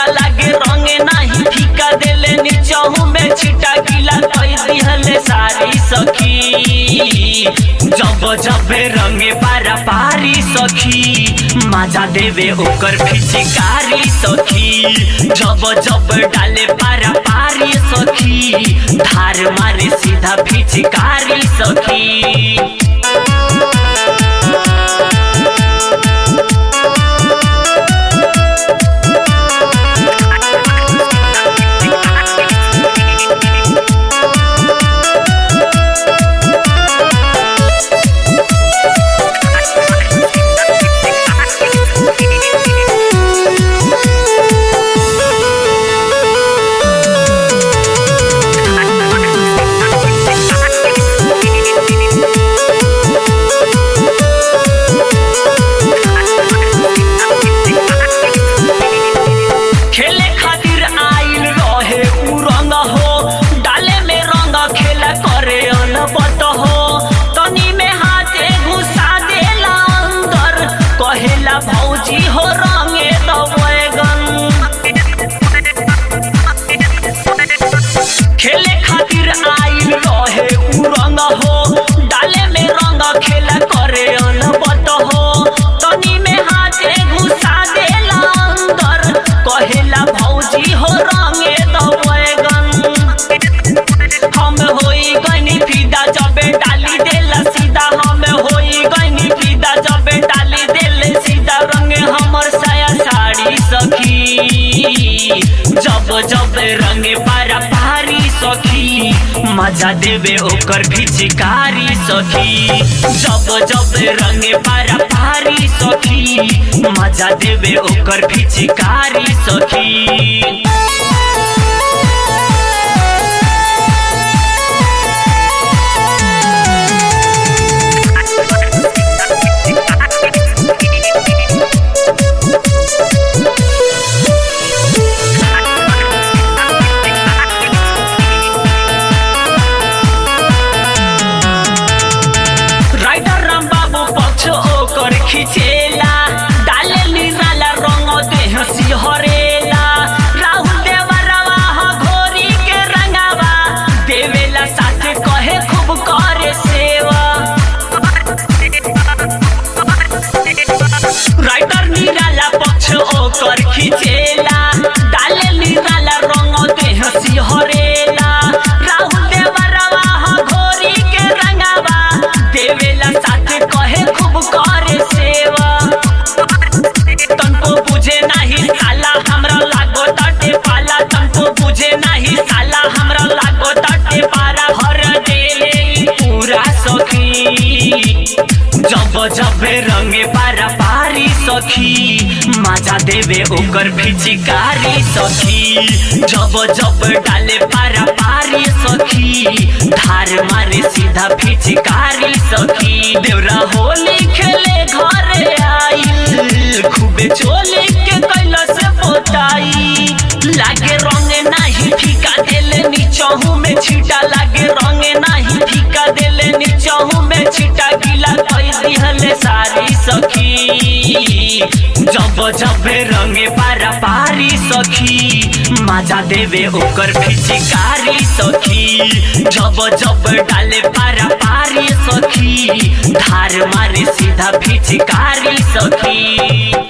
छीटा लागे रंगे नाही फीका देले नीचहू में छीटा गीला कई दिहले सारी सखी जब जब रंगे पारा पारी सखी मजा देवे ओकर फिचिकारी सखी जब जब डाले पारा पारी सखी धार मारे सीधा फिचिकारी सखी खेले खातिर आइल रहे उ रंग हो डाले में रंग खेला करे अनबत हो तनी में हाथे घुसा देला अंदर कहेला भौजी हो रंगे द बैगन खेले खातिर आइल रहे उ रंग हो डाले में रंग खेला करे अनबत हो तनी में हाथे घुसा देला अंदर कहेला भौजी हो रंगे द बैगन हम होई गनी फिदा जबे डाली देला सीधा हम होई गनी फिदा जबे डाली देले सीधा रंगे हमर साया साड़ी सखी जब जब रंगे पारा पारी सखी मजा देवे ओकर फिचिकारी सखी जब जब रंगे पारा पारी सखी मजा देवे ओकर फिचिकारी सखी राइडर राम बाबू पक्ष ओकर खिचेला डाले निराला रंग देह सिहरेला राहुल देवरवा ह घोरी के रंगावा देवेला साथे कहे खूब करे सेवा राइटर निराला पक्ष ओकर खिचेला डाले निराला रंग देह सिहरेला राहुल देवरवा ह घोरी के रंगावा देवेला साथे कहे खूब करे सेवा तनको बुझे नाही साला हमरा लागो ताटे पाला तनको बुझे नाही साला हमरा लागो ताटे पारा हर देले ई पूरा सखी जब जब रंगे पारा पारी सखी मजा देवे ओकर फिचिकारी सखी जब जब डाले पारा पारी सखी धार मारे सीधा फिचिकारी सखी देवरा होली खेले घरे आइल खूबे चोली के कैला से पोताई लागे रंगे नाही फीका देले नीचहू में छीटा लागे रंगे नाही फीका देले नीचहू में छीटा गीला कई दिहले सारी सखी जब जब रंगे पारा पारी सखी मजा देवे ओकर फिचिकारी सखी जब जब डाले पारा पारी सखी धार मारे सीधा फिचिकारी सखी